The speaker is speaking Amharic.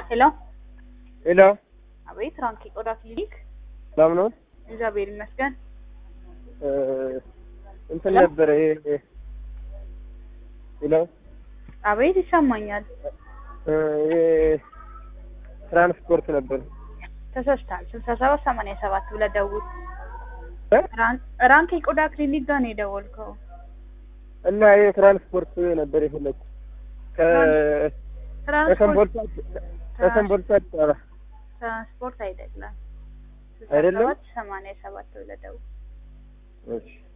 ሄሎ ሄሎ አቤት፣ ራንክ የቆዳ ክሊኒክ። ሰላም ነው? እግዚአብሔር ይመስገን። እ እንትን ሄሎ? ነበረ ይሄ ሄሎ አቤት፣ ይሰማኛል። እ ይሄ ትራንስፖርት ነበር ተሳስተሃል። ስልሳ ሰባት ሰማንያ ሰባት ብለህ ደውል። እ? ራን- ራንክ የቆዳ ክሊኒክ ጋር ነው የደወልከው። እና ይሄ ትራንስፖርት ነበር የፈለኩት ከ ትራንስፖርት ከሰንቦልሳ ከሰንቦልሳ አዲስ አበባ ትራንስፖርት አይደለም። ስልሳ አይደለም? ሰባት ሰማንያ ሰባት ብለህ ደውል። እሺ